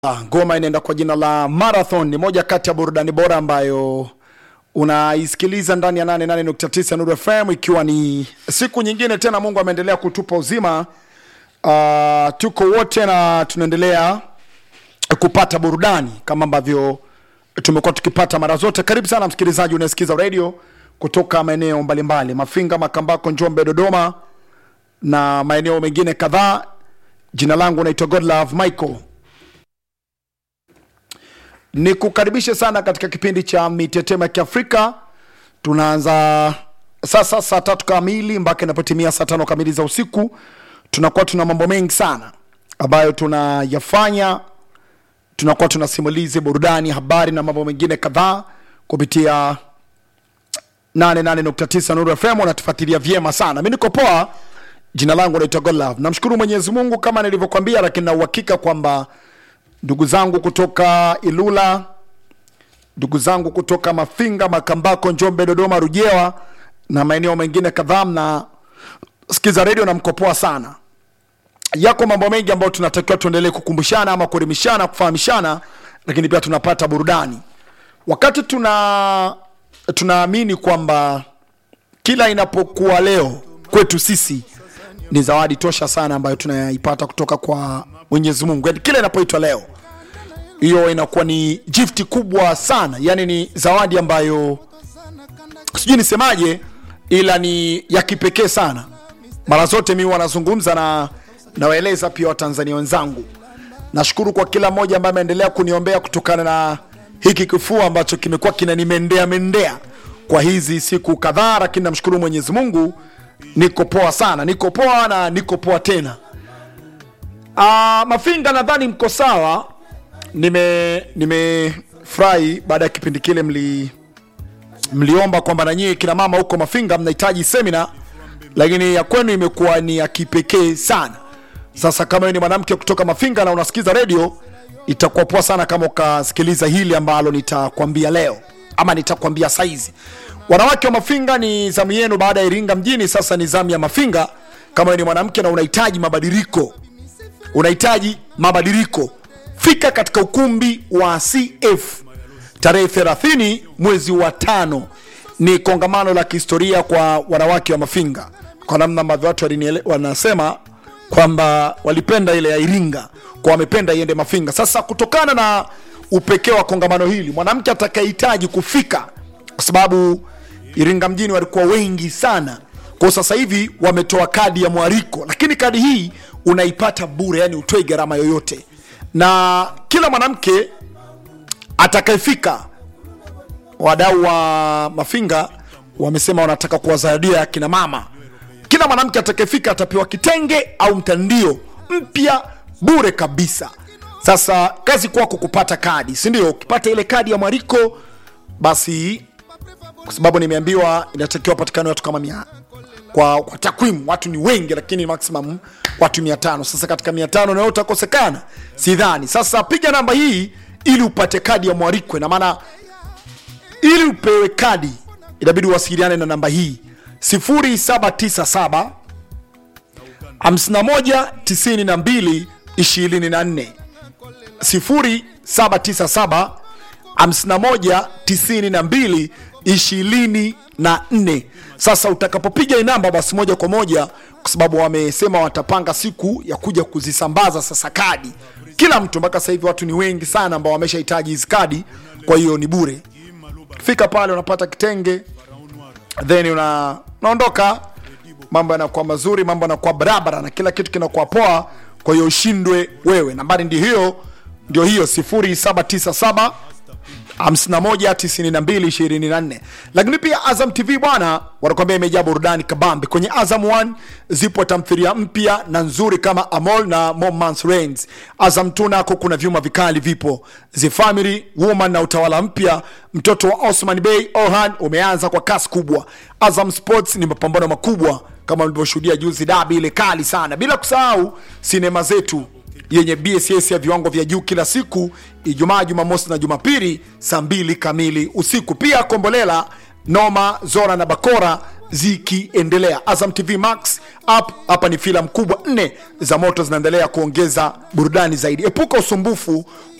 ngoma inaenda kwa jina la Marathon. Ni moja kati ya burudani bora ambayo unaisikiliza ndani ya 88.9 Nuru FM, ikiwa ni siku nyingine tena, Mungu ameendelea kutupa uzima. Uh, tuko wote na tunaendelea kupata burudani kama ambavyo tumekuwa tukipata mara zote. Karibu sana msikilizaji unayesikiza radio kutoka maeneo mbalimbali, Mafinga, Makambako, Njombe, Dodoma na maeneo mengine kadhaa. Jina langu naitwa Godlove Michael ni kukaribishe sana katika kipindi cha mitetemo ya Kiafrika. Tunaanza sasa saa tatu kamili mpaka inapotimia saa tano kamili za usiku. Tunakuwa tuna mambo mengi sana ambayo tunayafanya, tunakuwa tuna simulizi, burudani, habari na mambo mengine kadhaa kupitia 88.9 Nuru FM. Unatufuatilia vyema sana, mi niko poa. Jina langu naitwa Godlove. Namshukuru Mwenyezi Mungu kama nilivyokwambia, lakini na uhakika kwamba ndugu zangu kutoka Ilula, ndugu zangu kutoka Mafinga, Makambako, Njombe, Dodoma, Rujewa na maeneo mengine kadhaa, mna sikiza redio na mkopoa sana. Yako mambo mengi ambayo tunatakiwa tuendelee kukumbushana ama kuelimishana, kufahamishana, lakini pia tunapata burudani wakati tuna tunaamini kwamba kila inapokuwa leo kwetu sisi ni zawadi tosha sana ambayo tunaipata kutoka kwa Mwenyezi Mungu. Yani kila inapoitwa leo, hiyo inakuwa ni gift kubwa sana, yani ni zawadi ambayo sijui nisemaje, ila ni ya kipekee sana. Mara zote mimi wanazungumza na nawaeleza pia Watanzania wenzangu, nashukuru kwa kila mmoja ambaye ameendelea kuniombea kutokana na hiki kifua ambacho kimekuwa kinanimendea mendea kwa hizi siku kadhaa, lakini namshukuru Mwenyezi Mungu, niko poa sana, niko poa na niko poa tena. Ah, Mafinga nadhani mko sawa. Nime nimefurahi baada ya kipindi kile mli mliomba kwamba na nyie kina mama huko Mafinga mnahitaji semina, lakini ya kwenu imekuwa ni ya kipekee sana. Sasa kama wewe ni mwanamke kutoka Mafinga na unasikiza redio, itakuwa poa sana kama ukasikiliza hili ambalo nitakwambia leo ama nitakwambia saizi. Wanawake wa Mafinga, ni zamu yenu baada ya Iringa mjini, sasa ni zamu ya Mafinga. Kama wewe ni mwanamke na unahitaji mabadiliko unahitaji mabadiliko, fika katika ukumbi wa CF tarehe 30 mwezi wa tano. Ni kongamano la kihistoria kwa wanawake wa Mafinga, kwa namna ambavyo watu waliniele- wanasema kwamba walipenda ile ya Iringa kwa wamependa iende Mafinga. Sasa kutokana na upekee wa kongamano hili, mwanamke atakayehitaji kufika, kwa sababu Iringa mjini walikuwa wengi sana, kwa sasa hivi wametoa kadi ya mwaliko, lakini kadi hii unaipata bure, yani utoi gharama yoyote, na kila mwanamke atakayefika, wadau wa Mafinga wamesema wanataka kuwazawadia akina mama. Kila mwanamke atakayefika atapewa kitenge au mtandio mpya bure kabisa. Sasa kazi kwako kupata kadi, si ndio? Ukipata ile kadi ya mwaliko, basi kwa sababu nimeambiwa inatakiwa patikane watu kama mia kwa, kwa takwimu watu ni wengi, lakini maximum watu mia tano. Sasa katika mia tano nayo utakosekana, sidhani. Sasa piga namba hii ili upate kadi ya mwaliko. Ina maana ili upewe kadi inabidi uwasiliane na namba hii 0797 51 92 24 0797 51 92 24. Sasa utakapopiga hii namba, basi moja kwa moja, kwa sababu wamesema watapanga siku ya kuja kuzisambaza sasa kadi kila mtu. Mpaka sasa hivi watu ni wengi sana ambao wameshahitaji hizi kadi, kwa hiyo ni bure. Fika pale unapata kitenge then una, unaondoka, mambo yanakuwa mazuri, mambo yanakuwa barabara na kila kitu kinakuwa poa. Kwa hiyo ushindwe wewe. Nambari ndio hiyo, ndio hiyo 0797 519224 lakini pia Azam TV bwana, wanakuambia imejaa burudani kabambe. Kwenye Azam 1 zipo tamthilia mpya na nzuri kama Amol na Moments Reigns. Azam 2 nako kuna vyuma vikali vipo, The Family Woman na utawala mpya, mtoto wa Osman Bey Orhan umeanza kwa kasi kubwa. Azam Sports ni mapambano makubwa kama mlivyoshuhudia juzi, dabi ile kali sana, bila kusahau sinema zetu yenye bss ya viwango vya juu kila siku Ijumaa, Jumamosi na Jumapili saa mbili kamili usiku. Pia Kombolela, Noma, Zora na Bakora zikiendelea azam tv max app hapa ni filamu kubwa nne za moto zinaendelea kuongeza burudani zaidi epuka usumbufu